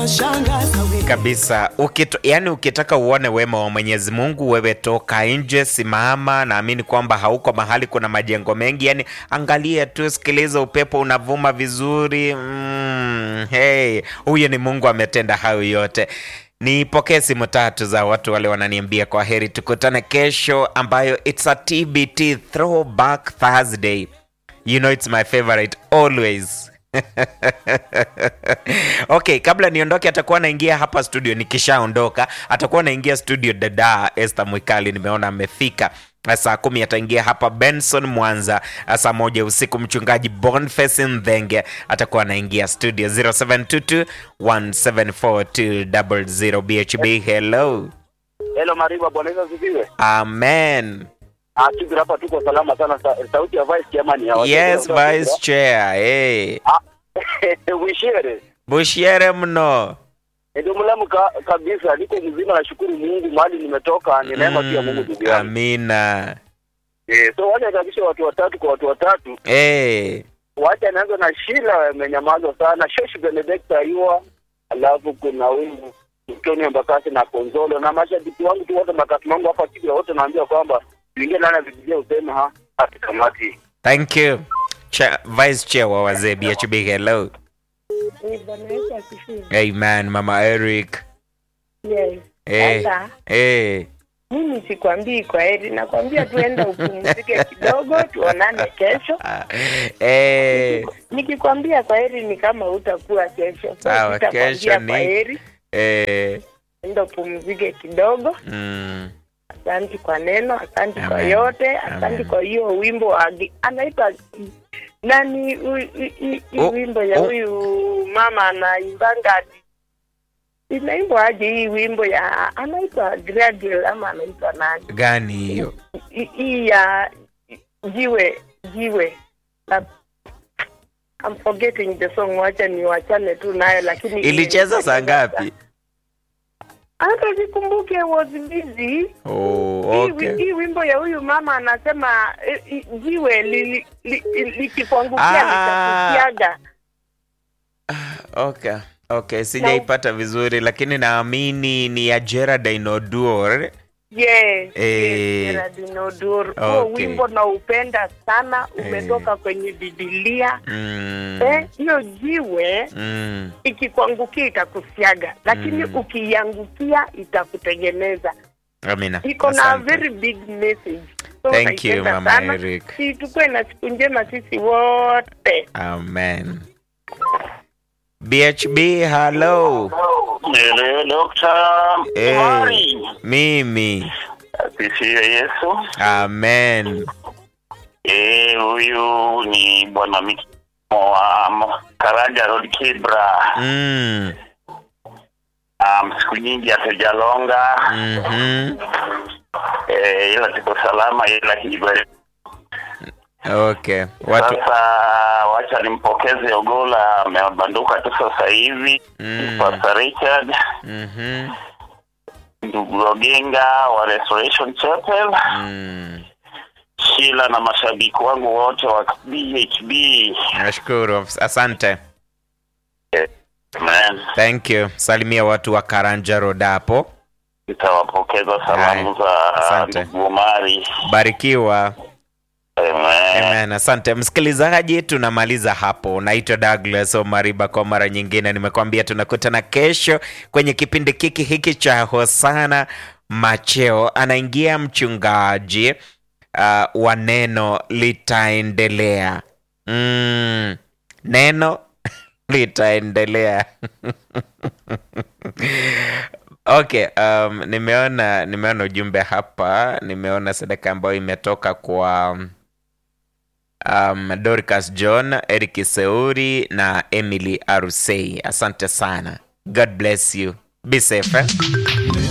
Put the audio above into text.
unashangaza wewe. kabisa ukito, yani ukitaka uone wema wa mwenyezi mungu wewe toka nje simama naamini kwamba hauko mahali kuna majengo mengi yani angalia tu sikiliza upepo unavuma vizuri mm, hey, huyo ni mungu ametenda hayo yote nipokee simu tatu za watu wale wananiambia kwa heri tukutane kesho ambayo it's a tbt throwback thursday you know it's my favorite always okay kabla niondoke atakuwa naingia hapa studio nikishaondoka atakuwa naingia studio dada Esther Mwikali nimeona amefika saa kumi ataingia hapa benson mwanza saa moja usiku mchungaji bonface ndhenge atakuwa anaingia studio 0722 174 bhb hello Hello Mariba, Bwana Yesu asifiwe. amen Ah, sisi hapa tuko salama sana. Sa, sauti ya vice chairman ya yes vice chair hey. Wishere. bushiere mno Ndio mlamu ka, kabisa. Niko mzima nashukuru Mungu mahali nimetoka ni neema pia Mungu ndugu yangu. amina Eh, so wacha kabisa watu watatu kwa watu watatu. hey. Wacha naanza na Sheila amenyamaza sana. Shoshi Benedicta Ayua. Alafu kuna huyu Tony Mbakasi na Konzolo na mashabiki wangu tu wote makati wangu hapa Kibra wote naambia kwamba tuingie ndani ya Biblia useme ha hatukamati. thank you Cha vice chair wa wazee bhb hello Ni Bwana Yesu asifiwe. amen mama eric Yes. Eh. Sasa hey. mimi sikwambii kwa heri, nakwambia tuenda upumzike kidogo, tuonane kesho. hey. Nikikwambia kwa heri ni kama utakuwa kesho, so Sawa, sitakwambia kesho ni- kwa heri, hey. enda upumzike kidogo. mm. Asante kwa neno, asante kwa Amen. yote, asante Amen. kwa hiyo wimbo wa gi- anaitwa nani hu- hi- hi- hii Oh, wimbo ya oh. huyu mama anaimbanga inaimbwa aje hii wimbo ya anaitwa Gradle ama anaitwa nani gani hiyo Hi- hii ya jiwe jiwe na I'm forgetting the song, wacha niwachane tu nayo, lakini ilicheza saa ngapi hata sikumbuke, was busy oh, Hii- okay. hii wimbo ya huyu mama anasema eh, eh, jiwe li- li- li- likikuangukia Ah. litakusiaga. okay okay sijaipata vizuri lakini naamini ni ya Geraldine Oduor Yes, Eh. yes, Geraldine Oduor. Huo Okay. wimbo naupenda sana, Eh. umetoka kwenye Biblia. mm. Eh, hiyo jiwe mm. ikikuangukia itakusiaga, lakini Mm. ukiiangukia itakutengeneza. amina Iko na Asante. very big message. So Thank you, naipenda Mama sana. Eric. Si tukuwe na siku njema sisi wote. amen bhb hello Hello, Dr. Eh, Mari. mimi Asifiwe Yesu. amen Eh, huyu ni bwana Miki wa Karaja Road Kibra. mm. Um, siku nyingi hatujalonga mm-hmm. eh, ila tuko salama, ila kijibari. okay watu Sasa wacha nimpokeze Ogola, amebanduka tu sasa hivi Mm. Pastor Richard, mm-hmm. ndugu Ogenga wa Restoration Chapel, mm. Shila na mashabiki wangu wote wa BHB. nashukuru asante Amen. thank you salimia watu wa karanja road hapo Nitawapokeza salamu za Asante. ndugu Omari. barikiwa Amen. Amen. Asante msikilizaji, tunamaliza hapo. Naitwa Douglas Omariba. Kwa mara nyingine nimekwambia tunakutana kesho kwenye kipindi kiki hiki cha Hosana Macheo. Anaingia mchungaji uh, wa neno litaendelea. Mm, neno litaendelea. Okay, um, nimeona nimeona ujumbe hapa, nimeona sadaka ambayo imetoka kwa um, Dorcas John, Eric Seuri na Emily Arusei. Asante sana. God bless you. Be safe. Eh?